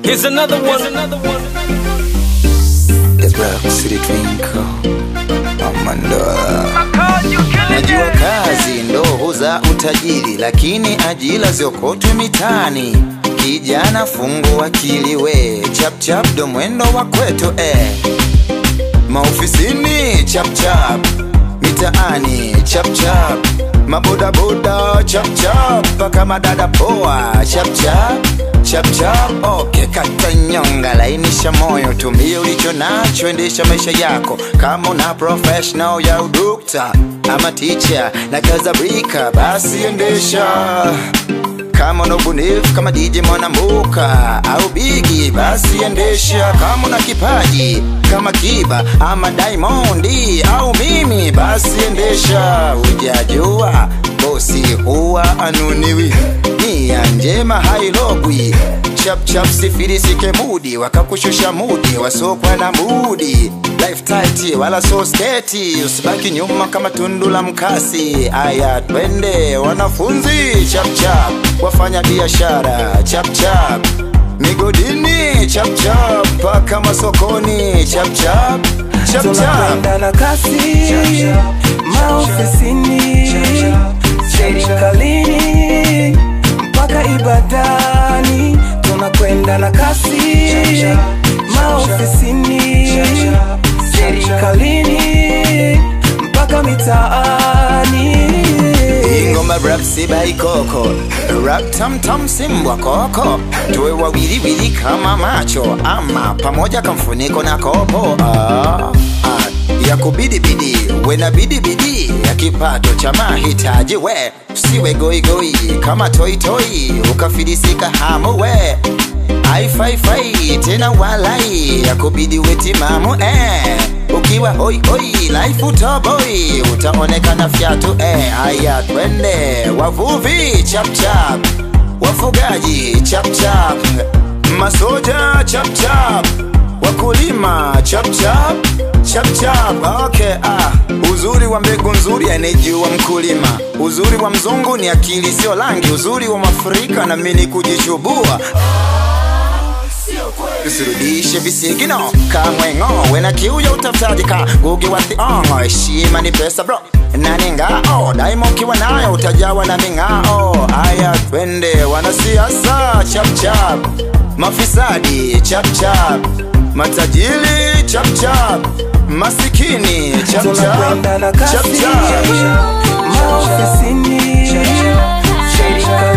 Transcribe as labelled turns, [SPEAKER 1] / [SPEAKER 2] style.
[SPEAKER 1] Here's another one. another one.
[SPEAKER 2] The Black City Twinkle Amandola Najua kazi ndo huza utajiri, lakini ajira ziokotwe mitaani. Kijana fungu akili we, chap chap ndo mwendo wa kwetu eh. Maofisini chap chap, mitaani chap chap, mabodaboda chap chap, mpaka madada poa chap chap chap chap. Okay, kata nyonga, lainisha moyo, tumia ulicho nacho, endesha maisha yako kama una professional ya udokta ama teacher na kaza brika, basi endesha kama una ubunifu kama DJ Mwanambuka au Bigi, basi endesha. Kama una kipaji kama Kiba ama Diamond au mimi, basi endesha. Ujajua bosi huwa anuniwi, nia njema hailogwi. Chap chap sifilisike mudi, wakakushusha mudi, wasokwa na mudi life tight wala so sketi, usibaki nyuma kama tundu la mkasi. Aya, twende wanafunzi, chap chap, wafanya biashara, chap chap, migodini, chap chap, mpaka masokoni, chap chap, chap chap.
[SPEAKER 3] tunakwenda na kasi maofisini serikalini mpaka ibadani tunakwenda na kasi maofisini serikalini mpaka mitaani
[SPEAKER 2] ingoma rap sibaikoko rap tamtam simbwa koko tuwe wawiliwili kama macho ama pamoja kamfuniko na kopo ah, ah, ya kubidibidi we na bidibidi ya kipato cha mahitaji we usiwe goigoi kama toitoi ukafilisika hamu we aifaifai tena walai ya kubidi wetimamu eh. ukiwa hoi hoi life utoboi utaonekana fyatu eh. haya twende wavuvi chapchap wafugaji chapchap masoja chapchap wakulima chapchap chapchap okay, ah. uzuri wa mbegu nzuri anejua mkulima uzuri wa mzungu ni akili sio rangi uzuri wa mafrika na mini kujichubua usirudishe visigino kamwengo wena kiu ya utafutaji ka gugi wa thiongo heshima ni pesa bro nani ngao daima ukiwa nayo utajawa na ming'ao aya twende wanasiasa chapchap mafisadi chapchap matajiri chapchap masikini chapchap
[SPEAKER 3] tunakwenda na kasi
[SPEAKER 2] chapchap
[SPEAKER 3] maofisini serikalini